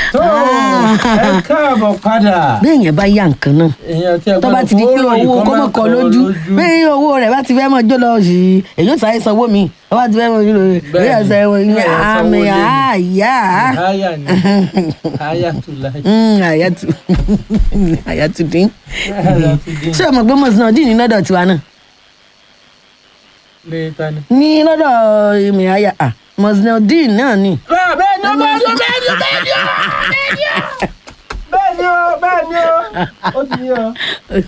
tó ẹ káàbọ̀ padà. bẹ́ẹ̀ yẹn bá yá nǹkan náà èèyàn tí ẹ tó bá ti di pé owó kó mọ̀ kọ́ lójú bẹ́ẹ̀ owó rẹ̀ bá ti fẹ́ mọ̀ jó lọ sí i èyí ò sáré sanwó mi ó bá ti fẹ́ mọ̀ jó lọ sí i èyí ò sáré mọ̀ ní àmì àyà. àyà ni àyà tó láyé. àyàtú àyàtú dín Àyàtú dín. ṣé o mọ̀ pé mọ̀sán dín ní lọ́dọ̀ tiwa náà lè ta ni. ní lọ́dọ̀ ìmì àyà mọ̀sán dín náà ni. bẹ́ẹ̀ ni ó bẹ́ẹ̀ ni ó bẹ́ẹ̀ ni ó bẹ́ẹ̀ ni ó bẹ́ẹ̀ ni ó bẹ́ẹ̀ ni ó ó ti yẹ ọ.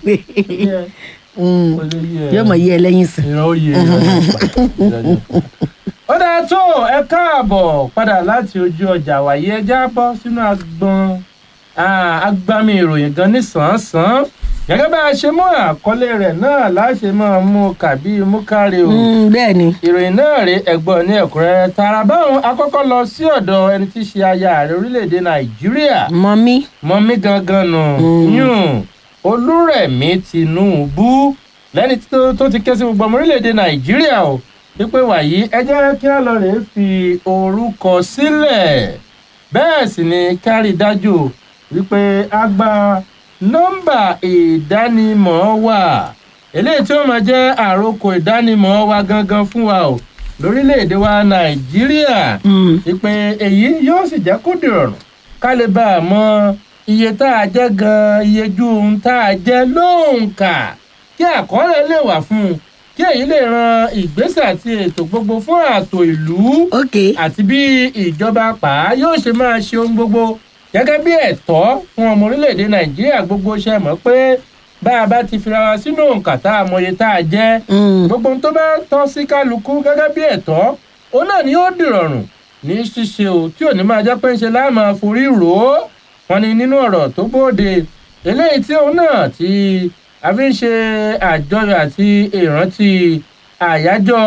yẹ Mm. kò lè yẹ yóò mọ̀ yí ẹ lẹ́yìn sí. ìran ó yẹ ìran ó dáa tó ẹ káàbọ̀ padà láti ojú ọjà wàyí ẹja bọ́ sínú agbọn ah, agbami ìròyìn gan nísànsán gẹ́gẹ́ bá a ṣe mú àkọlé rẹ̀ náà láṣẹ máa mú kàbí mú kárí o Mm, bẹ́ẹ̀ ni ìròyìn náà rí ẹ̀gbọ́n ní ẹ̀kúnrẹ́rẹ́ tààrà báwọn akọ́kọ́ lọ sí ọ̀dọ̀ ẹni tí í ṣe aya ààrẹ orílẹ̀-èdè nàìjíríà mọ́mí mọ́mí gangan nù Mm. yún olúrẹ̀mí tinubu lẹ́ni tó tó ti ké sí gbogbo ọmọ orílẹ̀-èdè nàìjíríà o wípé wàyí ẹ jẹ́ kí á lọ rèé fi orúkọ sílẹ̀ bẹ́ẹ̀ sì ni kárí dájú wípé a gba nọ́mbà ìdánimọ̀ wa eléyìí tí ó máa jẹ́ àròkọ ìdánimọ̀ wa gangan fún wa o lórílẹ̀-èdè wa nàìjíríà Mm. ìpè èyí yóò sì jẹ́ kó dìrọ̀rùn ká lè bá a mọ iye tá a jẹ́ gan iye ju ohun tá a jẹ́ lóǹkà kí àkọọ́lẹ̀ lè wà fún un kí èyí lè ran ìgbésẹ̀ àti ètò gbogbo fún ààtò ìlú ok àti bí ìjọba pa á yóò ṣe máa ṣe ohun gbogbo gẹ́gẹ́ bí ẹ̀tọ́ fún ọmọ orílẹ̀-èdè nàìjíríà gbogbo ṣe mọ̀ pé bá a bá ti fira wa sínú òǹkà tá a mọye tá a jẹ́ Mm. gbogbo ohun tó bá tọ́ sí kálukú gẹ́gẹ́ bí ẹ̀tọ́ òun náà ni ó dìrọ̀rùn ní ṣíṣe o tí ò ní máa jẹ́ pé ń ṣe láàmú forí rò ó wọn ni nínú ọ̀rọ̀ tó bóde eléyìí tí òun náà ti a fi ń ṣe àjọyọ̀ àti ìrántí àyájọ́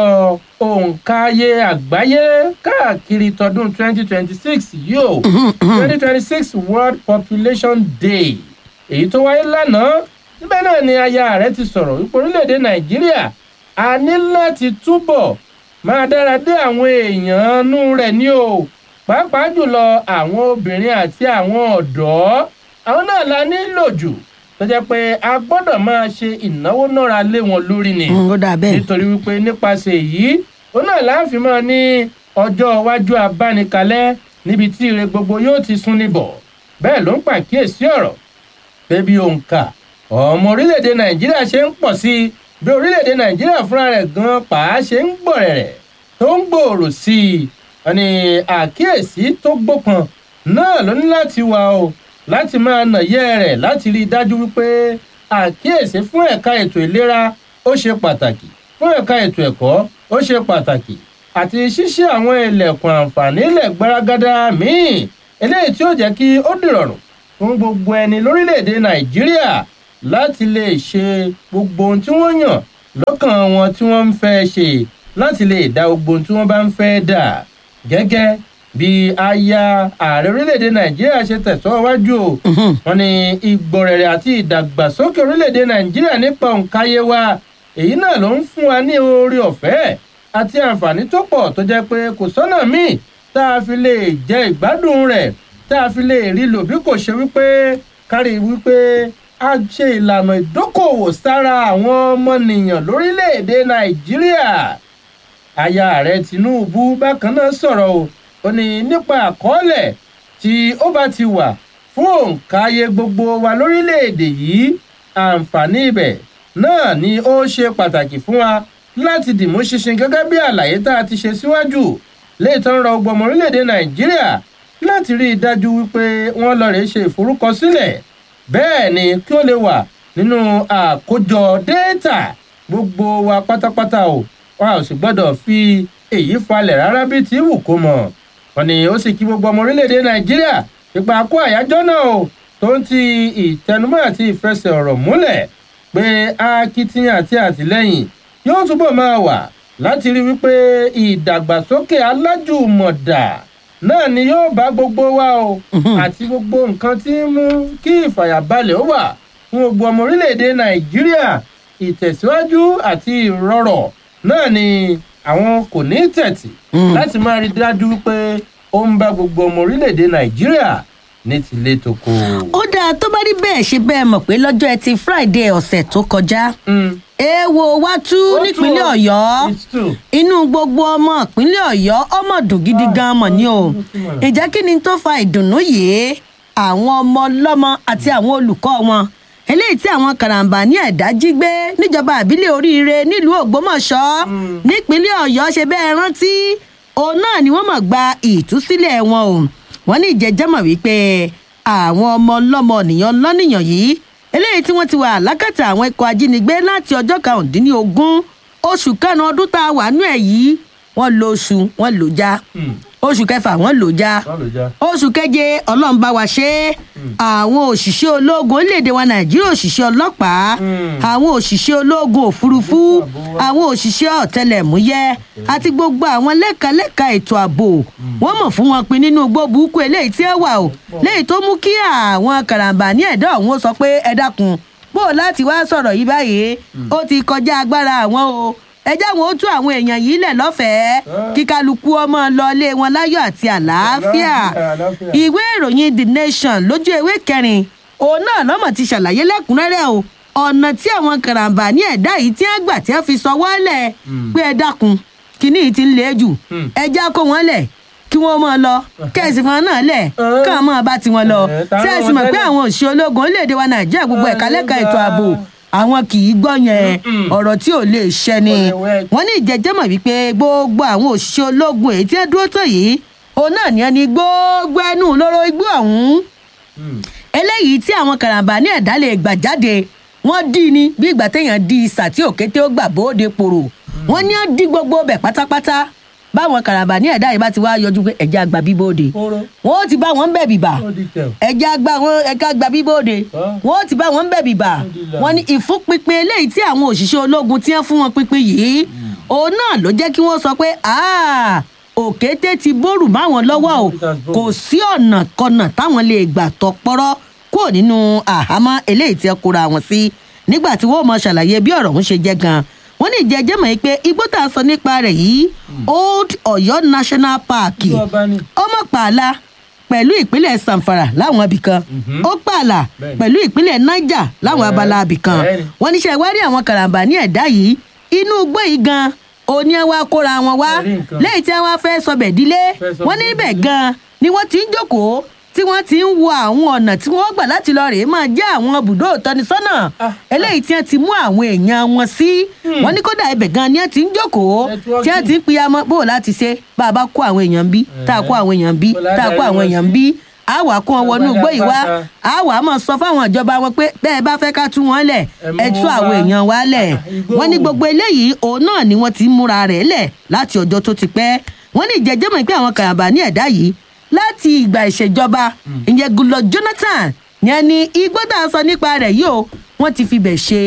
òǹkàyé àgbáyé káàkiri tọdún 2026 yìí o 2026 world population day èyí tó wáyé lánàá níbẹ̀ náà ni aya rẹ̀ ti sọ̀rọ̀ wípé orílẹ̀-èdè nàìjíríà a ní láti túbọ̀ máa dára dé àwọn èèyàn nú rẹ̀ ní o pàápàá jùlọ àwọn obìnrin àti àwọn ọ̀dọ́ àwọn náà la nílò jù tó jẹ́ pé a gbọ́dọ̀ máa ṣe ìnáwó náírà lé wọn lórí ni Mm, ó dà bẹ́ẹ̀ nítorí wípé nípasẹ̀ èyí ó náà láàfin máa ní ọjọ́ iwájú abánikalẹ̀ níbi tí ire gbogbo yóò ti sún níbọ̀ bẹ́ẹ̀ ló ń pàkíyèsí ọ̀rọ̀ pé bí òǹkà ọmọ orílẹ̀-èdè nàìjíríà ṣe ń pọ̀ sí i bí orílẹ̀-èdè nàìjíríà fúnra rẹ̀ gan pàá ṣe ń gbọ̀rẹ̀rẹ̀ tó ń gbòòrò sí i wọn ni àkíyèsí tó gbópọn náà ló ní láti wà o láti máa nàyẹ́ rẹ̀ láti rí i dájú wípé àkíyèsí fún ẹ̀ka ètò ìlera ó ṣe pàtàkì fún ẹ̀ka ètò ẹ̀kọ́ ó ṣe pàtàkì àti ṣíṣí àwọn ilẹ̀kùn àǹfààní ilẹ̀ gbaragada míì eléyìí tí ó jẹ́ kí ó dìrọ̀rùn fún gbogbo ẹni lórílẹ̀‐èdè nàìjíríà láti lè ṣe gbogbo ohun tí wọ́n yàn lọ́kàn wọn tí wọ́n ń fẹ́ ṣe láti lè dá gbogbo ohun tí wọ́n bá ń fẹ́ dà gẹ́gẹ́ bí aya ààrẹ orílẹ̀‐èdè nàìjíríà ṣe tẹ̀síwájú o Mhm. wọn ní ìgbọ̀rẹ̀rẹ̀ àti ìdàgbàsókè orílẹ̀‐èdè nàìjíríà nípa òǹkàyé wa èyí náà ló ń fún wa ní oore ọ̀fẹ́ àti àǹfààní tó pọ̀ tó jẹ́ pé kò sọ́nà míì tá a fi lè jẹ ìgbádùn rẹ̀ tá a fi lè rí lò bí kò ṣe wípé kárí wípé a ṣe ìlànà ìdókòwò sára àwọn ọmọnìyàn lórílẹ̀‐èdè nàìjíríà aya ààrẹ tinubu bákan náà sọ̀rọ̀ o ó ní nípa àkọọ́lẹ̀ tí ó bá ti wà fún òǹkàyé gbogbo wa lórílẹ̀‐èdè yìí àǹfààní ibẹ̀ náà ni ó ṣe pàtàkì fún wa láti dìmú ṣinṣin gẹ́gẹ́ bí àlàyé tá a ti ṣe síwájú léètọ́ ń rọ gbọmọ orílẹ̀‐èdè nàìjíríà láti rí i dájú wípé wọ́n lọ rèé ṣe ìforúkọsílẹ̀ bẹ́ẹ̀ ni kí ó lè wà nínú àkójọ déètà gbogbo wa pátápátá o wa ò sì gbọ́dọ̀ fi èyí falẹ̀ rárá bí tí wù kó mọ̀ wọn ni ó sì kí gbogbo ọmọ orílẹ̀‐èdè nàìjíríà ipa kó àyájọ́ náà o tó ń ti ìtẹnumọ́ àti ìfẹsẹ̀ ọ̀rọ̀ múlẹ̀ pé akitiyan àti àtìlẹ́yìn yóò túbọ̀ máa wà láti rí wípé ìdàgbàsókè alájùmọ̀dà náà ni yóò bá gbogbo wa o Mhm. àti gbogbo nǹkan tí ń mú kí ìfàyàbalẹ̀ ó wà fún gbogbo ọmọ orílẹ̀-èdè nàìjíríà ìtẹ̀síwájú àti ìrọ̀rọ̀ náà ni àwọn kò ní tẹ̀tì Mm. láti máa rí dájú wípé ó ń bá gbogbo ọmọ orílẹ̀-èdè nàìjíríà ní tilé toko. ó dáa tó bá rí bẹ́ẹ̀ ṣe bẹ́ẹ̀ mọ̀ pé lọ́jọ́ ẹtì friday ọ̀sẹ̀ tó kọjá Mm. èèwọ̀ wá tú Ó tú nípínlẹ̀ o. ọ̀yọ́ It's true. inú gbogbo ọmọ ìpínlẹ̀ ọ̀yọ́ ọmọ dùn gidi gan mọ̀ ni o ìjẹ́ kí ni tó fa ìdùnnú yìí àwọn ọmọ ọlọ́mọ àti àwọn olùkọ́ wọn eléyìí tí àwọn karambà ní ẹ̀dá jí gbé níjọba àbílẹ̀ oríire nílùú ògbómọ̀ṣọ́ nípínlẹ̀ ọ̀yọ́ ṣe bẹ́ẹ̀ rántí òun náà ni wọ́n mọ̀ gba ìtúsílẹ̀ wọn o wọ́n ní ìjẹ́jẹ́mọ̀ wípé àwọn ọmọ ọlọ́mọ nìyàn lọ́nìyàn yìí eléyìí tí wọ́n ti wà lákàtà àwọn ikọ̀ ajínigbé láti ọjọ́ karùndínlógún oṣù kẹrin ọdún tá a wà nú ẹ̀ yìí wọ́n lo oṣù wọ́n lò já Mm. oṣù kẹfà wọ́n lò já Wọ́n lò já. oṣù keje ọlọ́run bá wa ṣe é àwọn òṣìṣẹ́ ológun orílẹ̀-èdè wa nàìjíríà òṣìṣẹ́ ọlọ́pàá Mm. àwọn òṣìṣẹ́ ológun òfurufú àwọn òṣìṣẹ́ ọ̀tẹlẹ̀múyẹ́ àti gbogbo àwọn lẹ́ka-lẹ́ka ètò ààbò wọ́n mọ̀ fún wọn pin nínú igbó burúkú eléyìí tí ẹ wà o léyìí tó mú kí àwọn karambà ní ẹ̀dá ọ̀hún ó sọ pé ẹ dákun bó o láti wá sọ̀rọ̀ yìí báyìí ó ti kọjá agbára àwọn o ẹ jẹ́ àwọn ó tú àwọn èèyàn yìí lẹ̀ lọ́fẹ̀ẹ́ kí kálukú ọmọ lọ ilé wọn láyọ̀ àti àlàáfíà àlàáfíà. ìwé ìròyìn the nation lójú ewé kẹrin òun náà lọ́mọ̀ ti ṣàlàyé lẹ́kùnrẹ́rẹ́ o ọ̀nà tí àwọn karambà ní ẹ̀dá yìí tí wọ́n gbà tí wọ́n fi sọ wọ́lẹ̀ pé ẹ dákun kínní yìí ti ń le jù Hmm. ẹ já kó wọn lẹ̀ kí wọ́n máa lọ kẹ́sì fún wọn náà lẹ̀ Uh-huh. káwọn máa bá tiwọn lọ Eh, ta ló sẹ́ẹ̀sì wọn mọ̀ pé tẹ́lẹ̀? àwọn òṣìṣẹ́ ológun orílẹ̀-èdè wa nàìjíríà gbogbo ẹ̀ka lẹ́ka ètò ààbò àwọn kì í gbọ́ yẹn Mm-mm. ọ̀rọ̀ tí ò lè ṣẹ ni Kò lè wẹ́. wọ́n ní ìjẹ́jẹ́mọ̀ wípé gbogbo àwọn òṣìṣẹ́ ológun èyí tí wọ́n dúró tán yìí òun náà ní ẹni gbogbo ẹnu lóró igbó ọ̀hún Mm. eléyìí tí àwọn karambà ní ẹ̀dá lè gbà jáde wọ́n dí i ní bí ìgbà téèyàn di ìsà tí òkété ó gbà bóde pòrò wọ́n ní á dí gbogbo bẹ̀ pátápátá báwọn karambà ní ẹ̀dá yìí bá ti wá yọjú pé ẹ̀jẹ̀ àgbà bíbóde Kóró. wọ́n ó ti bá wọn bẹ̀ bìbà Ó di tẹ̀. ẹja gba wọn ẹka gba bíbóde Ah. wọn ó ti bá wọn bẹ̀ bìbà Alhamdulillah. wọn ní ìfúnpinpin eléyìí tí àwọn òṣìṣẹ́ ológun ti ń fún wọn pinpin yìí òun náà ló jẹ́ kí wọ́n sọ pé "Ah, òkété ti bórù máwọn lọ́wọ́ o It has broken. kò sí ọ̀nà kọ̀nà táwọn lè gbà tọpọ́rọ́ kúrò nínú àhámọ́ eléyìí tí ẹ kóra wọn sí nígbà tí wọ́n mọ ṣàlàyé bí ọ̀rọ̀ ń ṣe jẹ́ gan wọ́n ní ìjẹ́jẹ́ mọ̀ pé igbó tá a sọ nípa rẹ̀ yìí old ọ̀yọ́ national park Ìlú ọba ni. ọmọ pààlà pẹ̀lú ìpínlẹ̀ sanfara láwọn ibìkan Mhm. ó pààlà Bẹ́ẹ̀ni. pẹ̀lú ìpínlẹ̀ niger láwọn Bẹ́ẹ̀- abala ibìkan bẹ́ẹ̀ni. wọ́n níṣẹ́ wá rí àwọn karambà ní ẹ̀dá yìí inú igbó yìí gan òní ẹ wá kóra wọn wá Ẹ̀rí nǹkan. lẹ́yìn tí wọ́n fẹ́ sọbẹ̀ dílé Fẹ́ sọ wọ́n ní bẹ̀ níbẹ̀ dílé. gan ni wọ́n ti ń jókòó tí wọ́n ti ń wo àwọn ọ̀nà tí wọ́n gbà láti lọ rèé máa jẹ́ àwọn bùdó ìtọ́nisọ́nà Ah, eléyìí tí wọ́n ti mú àwọn èèyàn wọn sí wọ́n ní kódà ibẹ̀ gan ni wọ́n ti ń jókòó tí wọ́n ti ń piyamọ́ bó o láti ṣe bá a bá kó àwọn èèyàn bí tá a kó àwọn èèyàn bí tá a kó àwọn èèyàn bí a wà kó wọn wọnú igbó yìí wá a wà á mọ̀ sọ fáwọn ìjọba wọn pé bẹ́ẹ̀ bá fẹ́ ká tú wọn lẹ̀ ẹ tú àwọn èèyàn wa lẹ̀ wọ́n ní gbogbo eléyìí òun náà ni wọ́n ti ń múra rẹ̀ lẹ̀ láti ọjọ́ tó ti pẹ́ wọ́n ní ìjẹ́jẹ́mọ̀ pé àwọn kàràbà ní ẹ̀dá yìí láti ìgbà ìṣèjọba ìyẹn gulọ jonathan ní ẹni igbó tá a sọ nípa rẹ̀ yìí o wọ́n ti fi bẹ̀ ṣe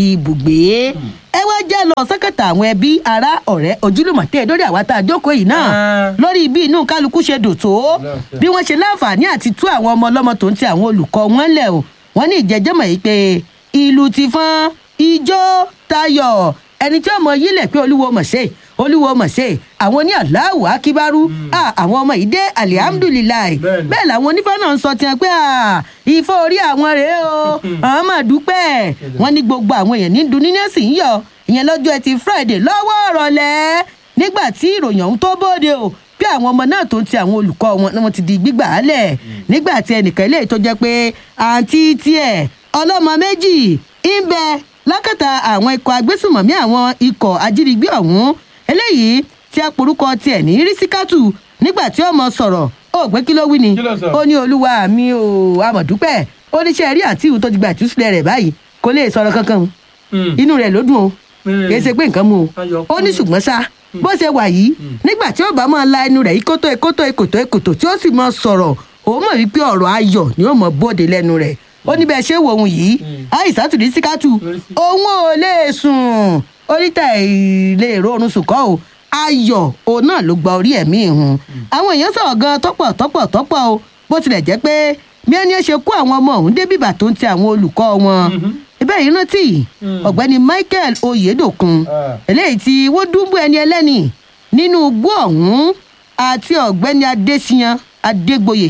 ibùgbé ẹ wá já lọ sẹ́kẹ̀tà àwọn ẹbí ará ọ̀rẹ́ ojúlùmọ̀ tẹ́ ẹ lórí àwa tá a jókòó yìí náà Ah. lórí bí inú kálukú ṣe dùn tó Lọ́sẹ̀. bí wọ́n ṣe láǹfààní àti tú àwọn ọmọ ọlọ́mọ tó ń ti àwọn olùkọ́ wọn lẹ̀ o wọ́n ní ìjẹ́jẹ́mọ̀ yìí pé ìlú ti fọ́n ijó tayọ̀ ẹni tí ọmọ yìí lẹ̀ pé olúwo mọ̀ ṣe olúwo mọ̀ ṣe àwọn ní aláwọ̀ akíbárú Ah, àwọn ọmọ yìí dé alihamudulilayi Bẹ́ẹ̀ni. bẹ́ẹ̀ làwọn onífá náà ń sọ tiẹ̀ pé ah, ifá orí àwọn rèé o àwọn máa dúpẹ́ wọ́n ní gbogbo àwọn èèyàn ní dunínẹ́sì ń yọ ìyẹn lọ́jọ́ ẹtì friday lọ́wọ́ ọ̀rọ̀lẹ́ nígbà tí ìròyìn ọ̀hún tó bóde o bí àwọn ọmọ náà tó ń ti àwọn olùkọ́ wọn ni wọ́n ti di gbígbà á lẹ̀ nígbà tí ẹnìkan eléyìí tó jẹ́ pé àǹtí tiẹ̀ ọlọ́mọ méjì ń bẹ lákàtà àwọn ikọ̀ agbésùmọ̀mí àwọn ikọ̀ ajínigbé ọ̀hún eléyìí tí a porúkọ tiẹ̀ ní rísíkátù nígbà tí ọmọ sọ̀rọ̀ ó pé kí ló wí ni Kí ló sọ? ó ní olúwa mi ò amọ̀dúpẹ́ ó ní ṣe rí àǹtí ìhù tó ti gba ìtúsílẹ̀ rẹ̀ báyìí kò lè sọ̀rọ̀ kankan o Mm. inú rẹ̀ ló dùn o Mm. kì í ṣe pé nǹkan mu o Ayọ̀ ó ní kúrò. ṣùgbọ́n ṣá bó ṣe wà yìí nígbà tí ó bá máa la ẹnu rẹ̀ yìí kótó kótó kòtó kòtó tí ó sì máa sọ̀rọ̀ òun mọ̀ wípé ọ̀rọ̀ ayọ̀ ni ó mọ̀ bóde lẹ́nu rẹ̀ ó ní bẹ́ẹ̀ ṣe wo òun yìí àìsàtù ní síkátù òun ò lè sùn oríta ilé ìrorun sùn kọ́ o ayọ̀ òun náà ló gba orí ẹ̀mí ìhun àwọn èèyàn sọ̀rọ̀ gan tọ́pọ̀ tọ́pọ̀ tọ́pọ̀ o bó tilẹ̀ jẹ́ pé bí ẹni ẹ ṣe kó àwọn ọmọ ọ̀hún dé bìbà tó ń ti àwọn olùkọ́ wọn ibẹ̀ yìí rántí ọ̀gbẹ́ni michael oyedokun Ah. eléyìí tí wọ́n dúnbú ẹni ẹlẹ́ni nínú igbó ọ̀hún àti ọ̀gbẹ́ni adésíyan adégbòye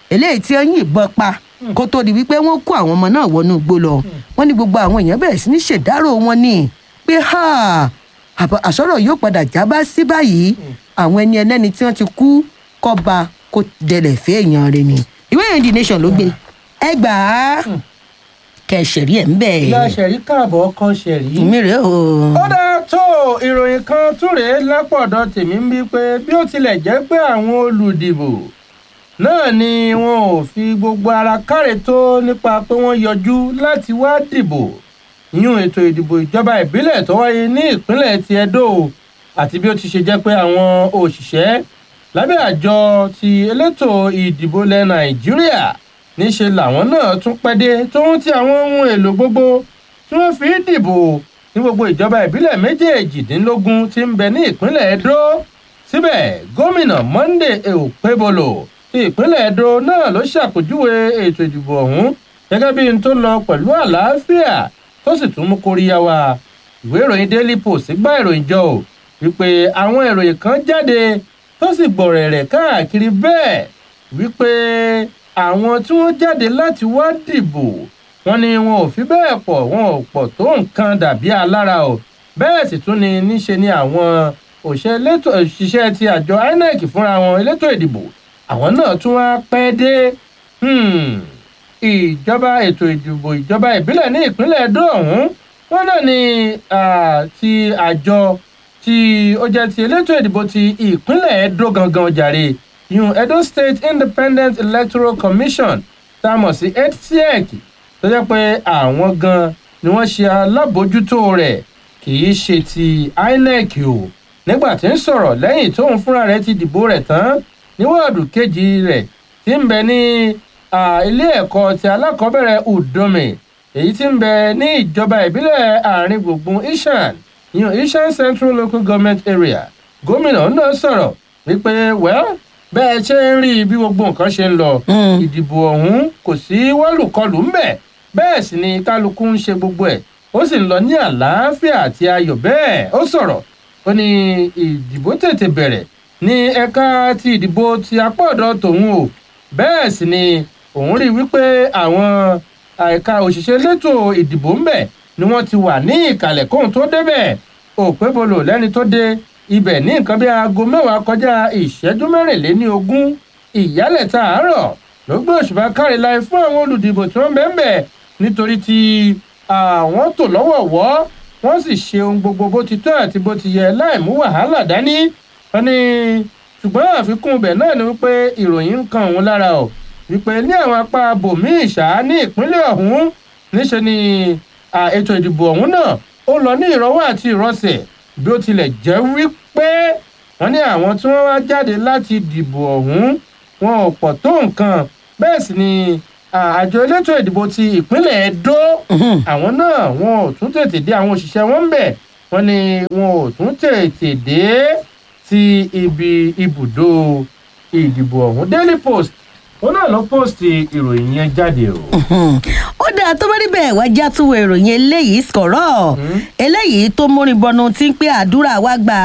eléyìí tí ó yìnbọn pa kó tó di wípé wọ́n kó àwọn ọmọ náà wọnú igbó lọ wọ́n ní gbogbo àwọn èèyàn bẹ̀rẹ̀ sí ní ṣèdárò wọn ni pé ha àbọ̀- àsọ̀rọ̀ yóò padà jábá sí báyìí àwọn ẹni ẹlẹ́ni tí wọ́n ti kú kọ́ba kó dẹlẹ̀ fẹ́ èèyàn rẹ̀ ni ìwé ìròyìn the nation ló gbé ẹ gbà á kẹsẹ̀rí ẹ̀ ń bẹ̀ ìyá ṣẹ̀rí káàbọ̀ ọkọ ṣẹ̀rí. mi rè o. ó dáa tó ìròyìn kan tún rèé lápọ̀dọ̀ tèmi ń bí pé bí ó tilẹ̀ jẹ́ pé àwọn olùdìbò náà ni wọn ò fi gbogbo ara káre tó nípa pé wọ́n yọjú láti wá dìbò yún ètò ìdìbò ìjọba ìbílẹ̀ tó wáyé ní ìpínlẹ̀ ti Edo àti bí ó ti ṣe jẹ́ pé àwọn òṣìṣẹ́ lábẹ́ àjọ ti elétò ìdìbò ilẹ̀ Nàìjíríà níṣe làwọn náà tún pẹ́ dé tóun ti àwọn ohun èlò gbogbo tí wọ́n fi ń dìbò ní gbogbo ìjọba ìbílẹ̀ méjèèjìdínlógún tí ń bẹ ní ìpínlẹ̀ Edo síbẹ̀ gómìnà Monday Okpebholo ti ìpínlẹ̀ Edo náà ló ṣàpèjúwe ètò ìdìbò ọ̀hún gẹ́gẹ́ bí n tó lọ pẹ̀lú àlàáfíà tó sì tún mú kóríyá wá ìwé ìròyìn Daily Post gbá ìròyìn jọ ò wípé àwọn ìròyìn kan jáde tó sì gbọ̀rẹ̀rẹ̀ káàkiri bẹ́ẹ̀ wípé àwọn tí wọ́n jáde láti wá dìbò wọ́n ní wọn ò fi bẹ́ẹ̀ pọ̀ wọn ò pọ̀ tó nǹkan dàbí alára o bẹ́ẹ̀ sì tún ni níṣe ni àwọn òṣìṣẹ́ ti àjọ INEC fúnra wọn elétò ìdìbò àwọn náà tún wá pẹ́ dé Hmm. ìjọba ètò ìdìbò ìjọba ìbílẹ̀ ní ìpínlẹ̀ Edo ọ̀hún wọn náà ni ah, ti àjọ tí ó jẹ́ ti elétò ìdìbò ti ìpínlẹ̀ Edo gangan jàre yun Edo State Independent Electoral Commission tá a mọ̀ sí EDSEC tó jẹ́ pé àwọn gan ni wọ́n ṣe alábòójútó rẹ̀ kì í ṣe ti INEC o nígbà tí ń sọ̀rọ̀ lẹ́yìn tóun fúnra rẹ̀ ti dìbò rẹ̀ tán ní wọ́ọ̀dù kejì rẹ̀ tí ń bẹ ní ah, ilé ẹ̀kọ́ ti alákọ̀ọ́bẹ̀rẹ̀ Udome èyí tí ń bẹ ní ìjọba ìbílẹ̀ àárín gbùngbùn Ishan ìyẹn Ishan Central Local Government Area gómìnà náà sọ̀rọ̀ wípé well bẹ́ẹ̀ ṣe ń rí bí gbogbo nǹkan ṣe ń lọ Mm. ìdìbò ọ̀hún kò sí wọ́lùkọlù ńbẹ̀ bẹ́ẹ̀ sì ni kálukú ń ṣe gbogbo ẹ̀ ó sì ń lọ ní àlàáfíà àti ayọ̀ bẹ́ẹ̀ ó sọ̀rọ̀ ó ní ìdìbò tètè bẹ̀rẹ̀ ní ẹ̀ka ti ìdìbò ti apá ọ̀dọ̀ tòun o bẹ́ẹ̀ sì ni òun rí wípé àwọn ẹ̀ka òṣìṣẹ́ elétò ìdìbò ńbẹ̀ ni wọ́n ti wà ní ìkàlẹ̀ kóhun tó débẹ̀ Okpebholo lẹ́ni tó dé ibẹ̀ ní nǹkan bí aago mẹ́wàá kọjá ìṣẹ́jú mẹ́rìnléní ogún ìyálẹ̀ta àárọ̀ ló gbé òṣùbà káre láì fún àwọn olùdìbò tí wọ́n bẹ́ẹ̀ bẹ́ẹ̀ nítorí tí àwọn tò lọ́wọ̀ọ̀wọ́ wọ́n sì ṣe ohun gbogbo bó ti tọ́ àti bó ti yẹ láì mú wàhálà dání wọ́n ní ṣùgbọ́n àfikún ibẹ̀ náà ni wípé ìròyìn ń kan òun lára ọ̀ wípé ní àwọn apá bòmíì ṣá ní ìpínlẹ̀ ọ̀hún níṣẹ́ ni à, ètò ìdìbò ọ̀hún náà ó lọ ní ìrọwọ́ àti ìrọsẹ̀ bí ó tilẹ̀ jẹ́ wípé wọ́n ní àwọn tí wọ́n wá jáde láti dìbò ọ̀hún wọn ò pọ̀ tó nǹkan bẹ́ẹ̀ sì ni à, àjọ elétò ìdìbò ti ìpínlẹ̀ Edo Mhm. àwọn náà wọn ò tún tètè dé àwọn òṣìṣẹ́ wọn ń bẹ̀ wọ́n ní wọn ò tún tètè dé sí ibi ibùdó ìdìbò ọ̀hún Daily Post òun náà ló post ìròyìn yẹn jáde o. Hmm. ó dáa tó bá rí bẹ́ẹ̀ wá já tún wo ìròyìn eléyìí sọ̀rọ̀ eléyìí tó múrin bọnu tí ń pé àdúrà wá gbà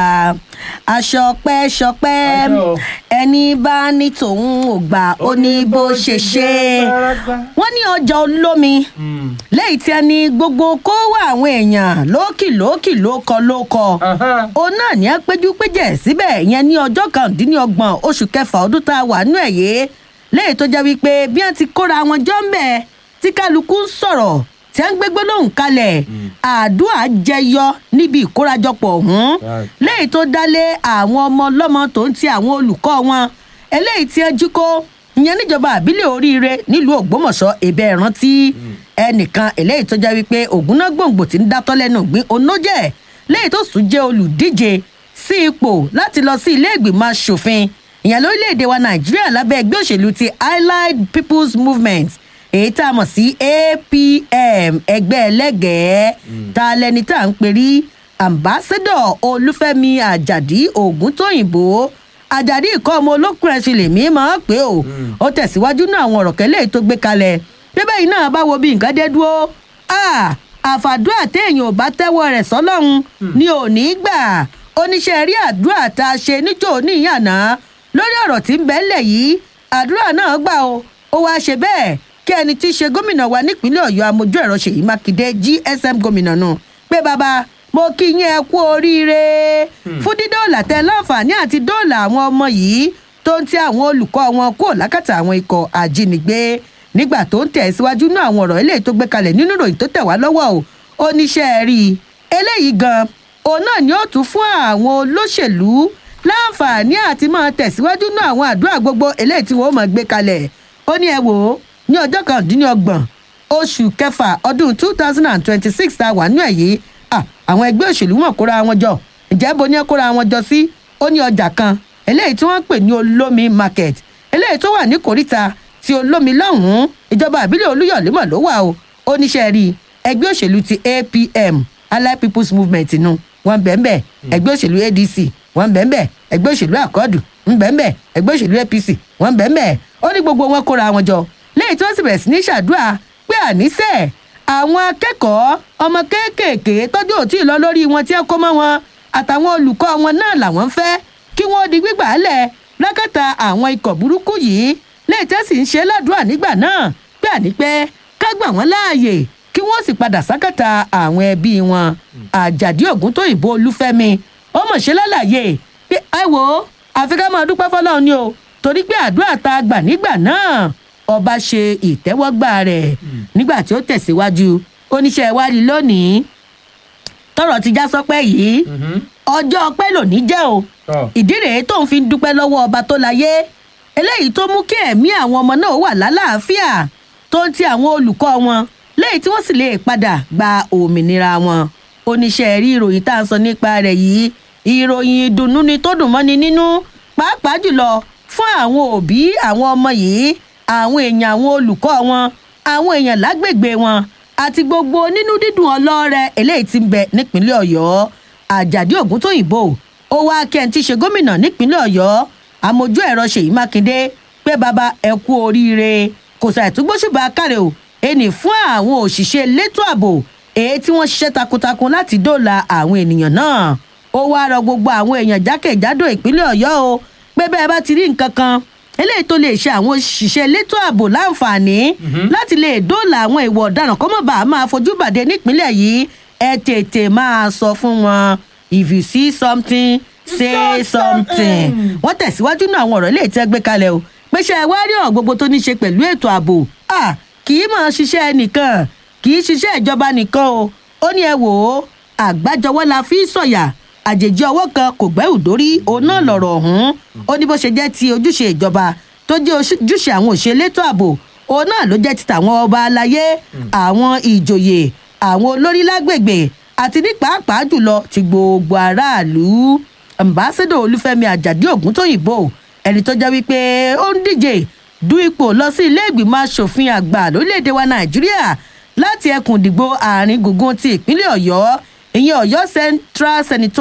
aṣọ pẹ́ ṣọpẹ́ Àṣọ. ẹni bá ní tòun ò gbà ó ní bó ṣe ṣe wọ́n ní ọjà olómi Mm. lẹ́yìn tí a ní gbogbo kó wá àwọn èèyàn lókì lókì lókọ lókọ Aha. òun náà ní apẹjú péjẹ síbẹ̀ ìyẹn ní ọjọ́ kàndínlọ́gbọ̀n oṣù kẹfà ọdún tá a wà nínú ẹ̀ yé lẹ́yìn tó jẹ́ wípé bí wọ́n ti kóra wọn jọ ń bẹ̀ tí kálukú ń sọ̀rọ̀ tí wọ́n ń gbégbé lóhùn kalẹ̀ àdúrà jẹyọ níbi ìkórajọpọ̀ ọ̀hún Right. lẹ́yìn tó dálé àwọn ọmọ ọlọ́mọ tó ń ti àwọn olùkọ́ wọn eléyìí tí ẹ jí kó ìyẹn níjọba àbílẹ̀ oríire nílùú ògbómọ̀ṣọ́ ìbẹ̀ ìrántí ẹnìkan eléyìí tó jẹ́ wípé ògúnná gbòǹgbò tí ń dátọ́ lẹ́nu gbin onójẹ́ lẹ́yìn tó sùn jẹ́ olùdíje sí ipò láti lọ sí ilé ìgbìmọ̀ asòfin ìyẹn lórílẹ̀‐èdè wa nàìjíríà lábẹ́ ẹgbẹ́ òṣèlú ti allied people's movement èyí tá a mọ̀ sí apm ẹgbẹ́ ẹlẹ́gẹ̀ẹ́ ta lẹni tá à ń perí ambassadọ olúfẹ́mi àjàdí ògúntóyìnbó àjàdí ìkọ́ ọmọ olókùn ẹ̀sìn lèmi máa ń pè ó ó tẹ̀síwájú náà àwọn ọ̀rọ̀ kẹ́lẹ́ tó gbé kalẹ̀ bíbẹ́ yìí náà bá wo bí nǹkan dé dúró Ah, àfàdúrà téèyàn ò bá tẹ́wọ́ rẹ̀ sọ́lọ́run ni ò ní í gbà oníṣẹ́ rí àdúrà tá a ṣe níjó níyànná lórí ọ̀rọ̀ tí ń bẹ ńlẹ̀ yìí àdúrà náà gbà o ó wáá ṣe bẹ́ẹ̀ kí ẹni tí í ṣe gómìnà wa nípínlẹ̀ ọ̀yọ́ amójú ẹ̀rọ ṣèyí mákindé gsm gómìnà náà pé bàbá mo kí yín ẹ kú oríire fún dídóòlà tẹ láǹfààní àti dóòlà àwọn ọmọ yìí tó ń ti àwọn olùkọ́ wọn kúrò lákàtà àwọn ikọ̀ ajínigbé nígbà tó ń tẹ̀ síwájú náà àwọn ọ̀rọ̀ eléyìí tó gbé kalẹ̀ nínú ìròyìn tó tẹ̀ wá lọ́wọ́ o ó níṣẹ́ rí i eléyìí gan òun náà ni ó tún fún àwọn olóṣèlú láǹfààní àti máa tẹ̀síwájú náà àwọn àdúrà gbogbo eléyìí tí wọ́n máa gbé kalẹ̀ ó ní ẹ wò ó ní ọjọ́ kàndínlọ́gbọ̀n oṣù kẹfà ọdún two thousand and twenty-six tá a wà nínú ẹ̀ yìí àwọn ẹgbẹ́ òṣèlú wọn kóra wọn jọ ǹjẹ́ bo ní ẹ kóra wọn jọ sí ó ní ọjà kan eléyìí tí wọ́n ń pè ní olómi market eléyìí tó wà ní kòríta ti olómi lọ́hùn-ún ìjọba àbílẹ̀ olúyọ̀lé mọ̀ ló wà o ó níṣẹ́ rí ẹgbẹ́ òṣèlú ti apm allied people's movement nu wọn bẹ́ẹ̀ ẹgbẹ́ òṣèlú adc wọn bẹ́ẹ̀ ẹgbẹ́ òṣèlú àkọọ́dù ń bẹ́ẹ̀ ẹgbẹ́ òṣèlú apc wọn bẹ́ẹ̀ ó ní gbogbo wọn kóra wọn jọ lẹ́yìn tí wọ́n sì bẹ̀rẹ̀ sí ní ṣàdúrà pé àníṣe àwọn akẹ́kọ̀ọ́ ọmọ kéékèèké tọ́jú òtí lọ lórí wọn tí ẹ kó mọ́ wọn àtàwọn olùkọ́ wọn náà làwọn fẹ́ kí wọ́n di gbígbà lẹ̀ lákàtà àwọn ikọ̀ burúkú yìí lẹ́yìn tí wọ́n sì ń ṣe ládùúrà nígbà náà pé àní pé ká gbà wọ́n láàyè kí wọ́n sì padà sákàtà àwọn ẹbí wọn àjàdí ògún tó ìbò olúfẹ́mi ó mọ̀ ṣe lálàyé pé ẹ wò ó àfi ká máa dúpẹ́ fọlọ́run ni o torí pé àdúrà tá a gbà nígbà náà ọba ṣe ìtẹ́wọ́gbà rẹ̀ nígbà tí ó tẹ̀síwájú oníṣẹ́ ìwádìí lónìí tọrọ ti já sọpẹ́ yìí ọjọ́ ọpẹ́ lòní jẹ́ o ìdí rèé tó ń fi dúpẹ́ lọ́wọ́ ọba tó láyé eléyìí tó mú kí ẹ̀mí àwọn ọmọ náà wà lálàáfíà tó ń ti àwọn olùkọ́ wọn léyìí tí wọ́n sì lè padà gba òmìnira wọn oníṣẹ́ rí ìròyìn tá à ń sọ nípa rẹ̀ yìí ìròyìn ìdùnnú ni tó dùn mọ́ni nínú pàápàá jùlọ fún àwọn òbí àwọn ọmọ yìí àwọn èèyàn àwọn olùkọ́ wọn àwọn èèyàn lágbègbè wọn àti gbogbo nínú dídùn ọlọ́rẹ̀ eléyìí ti ń bẹ nípínlẹ̀ ọ̀yọ́ àjàdí ògúntóyìnbó ó wá kẹ́hìn ṣe gómìnà nípínlẹ̀ ọ̀yọ́ àmójú ẹ̀rọ ṣèyí mákindé pé bàbá ẹ kú oríire kò ṣàìtúgbóṣùbà káre o ẹnì fún àwọn òṣìṣẹ́ elétò ààbò èyí tí wọ́n ṣiṣẹ́ takuntakun láti dóòlà àwọn ènìyàn náà ó wá rọ gbogbo àwọn èèyàn jákèjádò ìpínlẹ̀ ọ̀yọ́ o pé bẹ́ẹ̀ bá ti rí nǹkan kan eléyìí tó lè ṣe àwọn òṣìṣẹ́ elétò ààbò láǹfààní láti lè dóòlà àwọn ìwà ọ̀daràn kọ́mọ̀bà máa fojú bàdé nípínlẹ̀ yìí ẹ tètè máa sọ fún wọn if you see something say something. wọ́n tẹ̀síwájú náà àwọn ọ̀rọ̀ ilé ìtẹ́ gbé kalẹ̀ o pé ṣe wá rí ọ̀rọ̀ gbogbo tó ní ṣe pẹ̀lú ètò ààbò kì í máa ṣiṣẹ́ nìkan kì í ṣiṣẹ́ ìjọba nìkan o ó ní ẹ wò ó àgbájọwọ́ la fi sọ̀yà àjèjì ọwọ́ kan kò gbẹ́rù dórí òun náà lọ̀rọ̀ ọ̀hún ó ní bó ṣe jẹ́ ti ojúṣe ìjọba tó jẹ́ ojúṣe àwọn òṣèlétò ààbò òun náà ló jẹ́ ti tàwọn ọba aláyé àwọn ìjòyè àwọn olórí lágbègbè àti ní pàápàá jùlọ ti gbogbo aráàlú ambassadọ olúfẹ́mi àjàdí ògúntóyìnbó ẹni tó jẹ́ wípé ó ń díje du ipò lọ sí ilé ìgbìmọ̀ asòfin àgbà lórílẹ̀‐èdè wa nàìjíríà láti ẹkùn ìdìbò àárín gbùngbùn ti ìpínlẹ̀ ọ̀yọ́ ìyẹn ọ̀yọ́ central senator